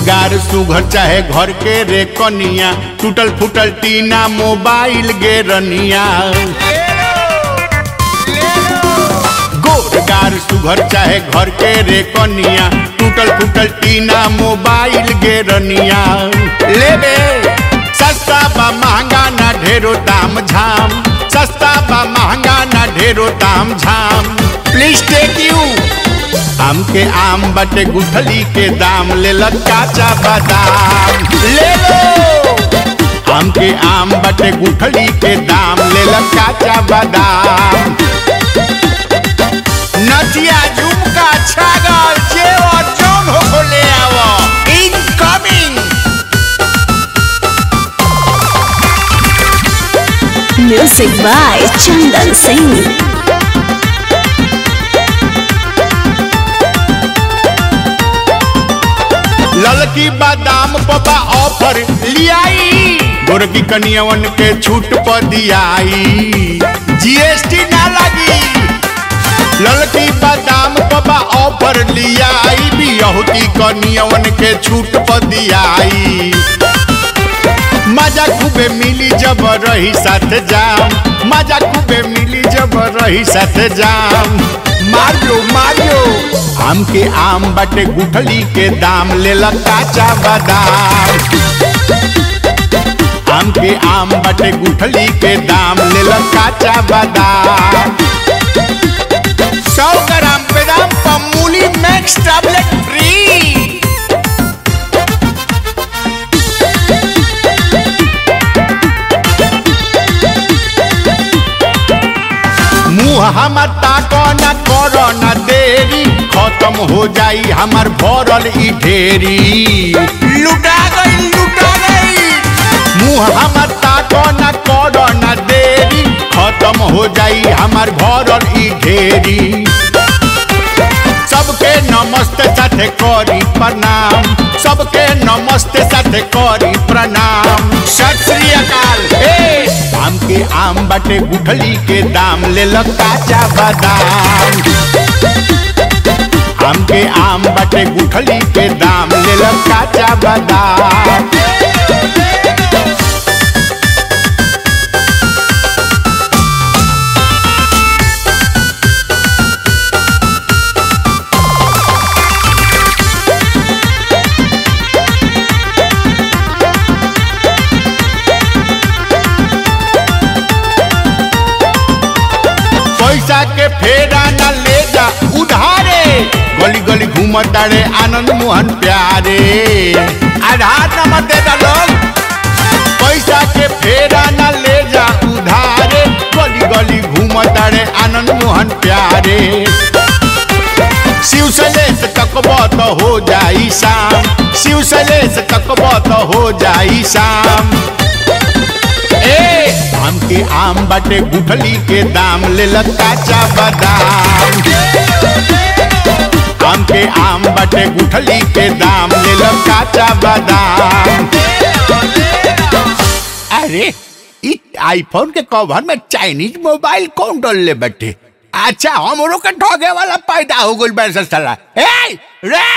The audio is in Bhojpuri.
गोरगार सुघर चाहे घर के रे कनिया टूटल फूटल टीना मोबाइल गे रनिया गोरगार सुघर चाहे घर के रे कनिया टूटल फूटल टीना मोबाइल गे रनिया लेबे सस्ता बा महंगा ना ढेरो दाम झाम सस्ता बा महंगा ना ढेरो दाम झाम प्लीज टेक यू आम के आम बटे गुठली के दाम ले काचा बादाम ले लो आम के आम बटे गुठली के दाम ले काचा बादाम नदिया झुमका छागल जेवर जौन हो ले आवो incoming Music by Chandan Singh. ललकी बादाम पपा ऑफर लियाई गोरकी कनियवन के छूट पर दियाई जीएसटी ना लगी ललकी बादाम पपा ऑफर लियाई बियहुती कनियवन के छूट पर दियाई मजा खूबे मिली जब रही साथ जाम मजा खूबे मिली जब रही साथ जाम मारियो मारियो आम के आम बटे गुठली के दाम ले काचा बादाम आम के आम बटे गुठली के दाम ले काचा बादाम सौ ग्राम बेदाम पमूली मैक्स टैबलेट फ्री मुँह हमर ताको न करो न देरी खत्म हो जाई हमर भरल ई ढेरी लुटा गई लुटा गई मुँह हमर ताको न करो न देरी खत्म हो जाई हमर भरल ई ढेरी सबके नमस्ते साथे करी प्रणाम सबके नमस्ते साथे करी प्रणाम सत श्री अकाल ए आम के आम बटे गुठली के दाम ले काचा बादाम आम के आम बटे गुठली के दाम ले काचा बादाम पैसा के फेरा न ले जा उधारे गली गली घूमतारे आनंद मोहन प्यारे आधार नंबर दे दा लोग पैसा के फेरा न ले जा उधारे गली गली घूमतारे आनंद मोहन प्यारे शिव सलेस तकबो तो हो जाई शाम शिव सलेस तकबो तो हो जाई शाम ए आम के आम बटे गुठली के दाम ले काचा बादाम आम के आम बटे गुठली के दाम ले काचा बादाम अरे इ आईफोन के कवर में चाइनीज मोबाइल कौन डाल ले बैठे अच्छा हमरो के ठगे वाला पैदा हो गइल बैठ साला ए रे